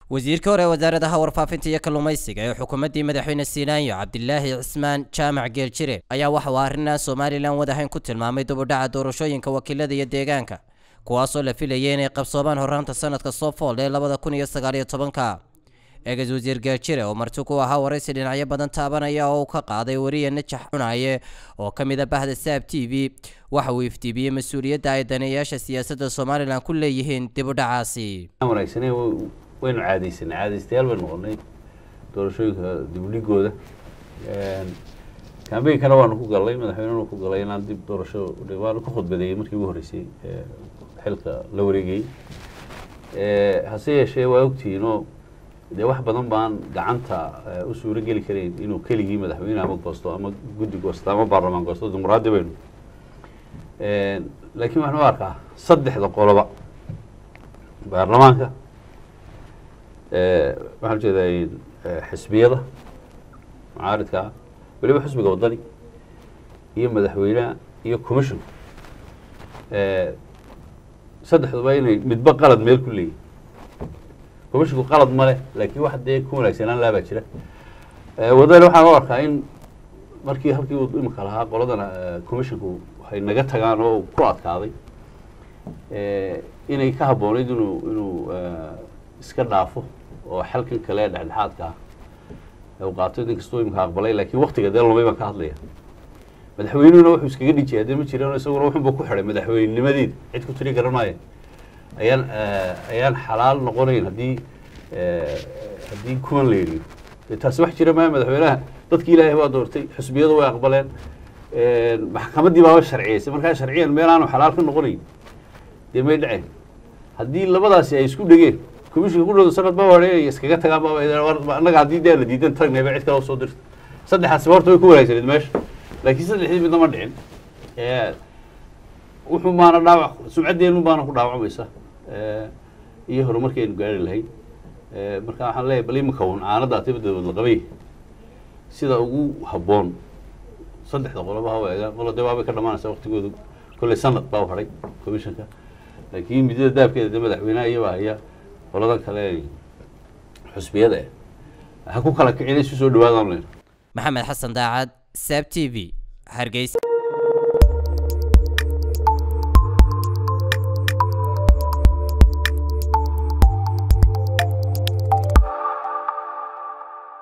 wasiirka hore wasaaradaha warfaafinta iyo kalluumaysiga ee xukuumaddii madaxweyne siinaanyo cabdilaahi cismaan jaamac geeljire ayaa waxa uu arrinaa somalilan wadahayn ku tilmaamay dubudhaca doorashooyinka wakiilada iyo deegaanka kuwaasoo la filayay inay qabsoobaan horraanta sanadka soo fool ee labada kun iyo sagaaliyo tobanka eegas wasiir geeljire oo marti ku ahaa waraysi dhinacyo badan taabanaya oo uu ka qaaday wariye najax cunaye oo ka mid a bahda saab t v waxa uu iftiimiyey mas-uuliyadda ay daneeyayaasha siyaasadda somalilan ku leeyihiin dibudhacaasi wanaagsaneen waynu caadaysanay caadaystayaal baynu noqonay doorashooyinka dibudhigooda kambeynkana waanu ku galnay madaxweynenu ku galay inaan dib doorasho waanu ku khudbadeeyey markii ugu horreysay xilka la wareegayey hase yeeshee waa ogtihiinoo dee wax badan baan gacanta u suuro geli karayn inuu keligii madaxweyne ama goosto ama guddi goosto ama baarlamaan goosto dimuqraadi baynu laakiin waxaan u arkaa saddexda qoloba baarlamaanka waxaan ujeedaa xisbiyada mucaaridkaa weliba xisbiga waddani iyo madaxweyneha iyo commissionka saddexduba inay midba qalad meel ku leeyihin commissionku qalad ma leh laakiin wax dee ku wanaagsanaan laabaa jira waddani waxaan u arkaa in markii halkii uu imika lahaa qoladana commissionku waxay naga tagaan oo ku adkaaday inay ka habboonayd inuu inuu iska dhaafo oo xalkan kale dhexdhexaadka ah u qaato in kastoo imika aqbalay laakiin waktiga dee lumay baan ka hadlaya madaxweynuhuna wuxuu iskaga dhijiyay haddii ma jiraan isaguna wuxunba ku xidhay madaxweynenimadeeda cid ku tiri garan maayo ayaan ayaan xalaal noqonayn haddii haddii kuwan la yidhiyo de taasi wax jira maayo madaxweynaha dadki ilaahay waa doortay xusbiyadu way aqbaleen maxkamaddii baaba sharciyeysay markaa sharciyan meel aanu xalaal ka noqonayn dee may dhaceen haddii labadaasi ay isku dhegeen commissionka ku dhawdo sanad baa wareegaya iskaga tagaan baa annaga haddii dee la diidan tagnayba cid kale soo dirta saddexaasiba horta way ku wanaagsaneed meesha laakiin saddexdii midna ma dhicin wuxuu maana dhaawac sumcaddeenu baana ku dhaawacmaysa iyo horumarkeenu gaari lahayn marka waxaan leeyahay bal imika un caanada atibadadood la qabay sida ugu habboon saddexda qoloba ha eegaan qolo dee waabay ka dhamaanaysaa waktigooda kolley sanad baa u hadhay commissionka laakiin midada daabkeeda dee madaxweynaha iyaba haya qoladan kale xusbiyada eh ha ku kala kicin isu soo dhawaadaan len maxamed xasan daacad saab t v hargeysa